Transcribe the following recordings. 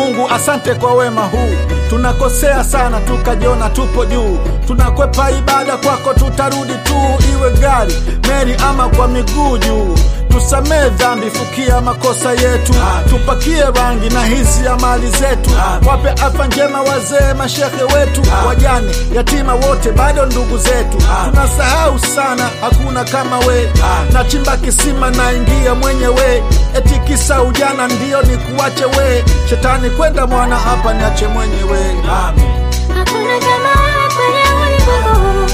Mungu, asante kwa wema huu. Tunakosea sana tukajiona tupo juu, tunakwepa ibada kwako, tutarudi tu, iwe gari, meli ama kwa miguu juu. Tusamee dhambi, fukia makosa yetu, tupakie rangi na hisi ya mali zetu, wape afya njema wazee, mashehe wetu, wajane, yatima wote bado ndugu zetu. Tunasahau sana, hakuna kama we, nachimba kisima naingia mwenyewe, eti kisa ujana ndio ni kuache we, shetani kwenda mwana hapa niache mwenyewe. Amen. Hakuna kama wewe kwenye ulimwengu.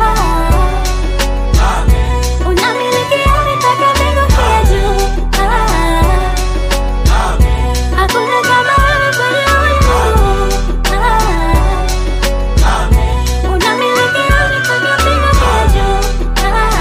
Ah, unamiliki mipaka mbingu pia juu. Ah, hakuna kama wewe kwenye ulimwengu. Ah, unamiliki mipaka mbingu pia juu.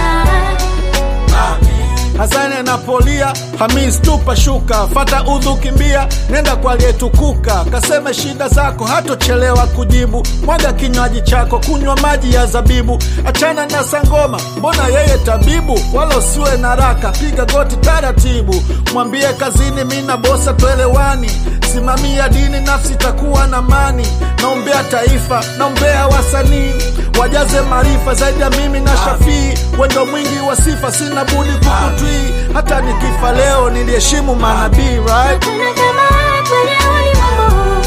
Ah, Hasani anapolia Hamis tupa shuka, fata udhu kimbia, nenda kwa aliyetukuka, kaseme shida zako, hatochelewa kujibu. Mwaga kinywaji chako, kunywa maji ya zabibu, achana na sangoma, mbona yeye tabibu? Wala usiwe na raka, piga goti taratibu, mwambie kazini, mina bosa twelewani, simamia dini, nafsi takuwa na mani. Naombea taifa, naombea wasanii wajaze maarifa zaidi ya mimi na Shafii, wendo mwingi wa sifa, sina budi kukutwii. Hata nikifa leo niliheshimu manabii right? hakuna kama wewe kwenye ulimwengu.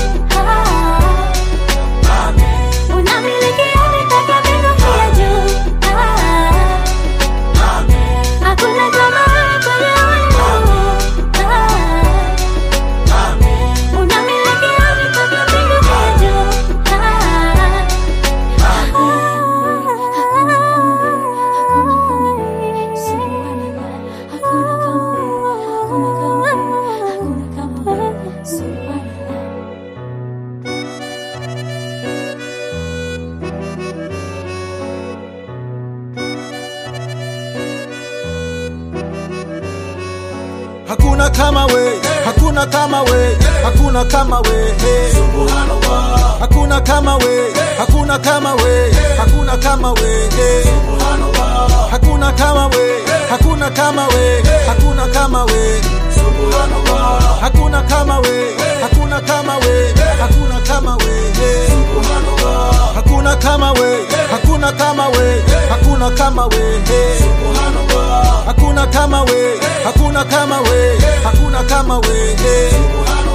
Ah, unamiliki mipaka mbingu pia juu. Ah, hakuna kama wewe kwenye ulimwengu. Ah, unamiliki mipaka mbingu pia juu. Hakuna kama we, hakuna kama we, hakuna kama we, hey. Hakuna kama we, hakuna kama we, hakuna kama we, hey. Hakuna kama we, hakuna kama we, hakuna kama we. Hakuna kama we, hakuna kama we, hakuna kama we, hey. Hakuna kama we, hakuna kama we, hakuna kama we, hey. Hakuna kama we, hakuna kama we, hakuna kama we, hey.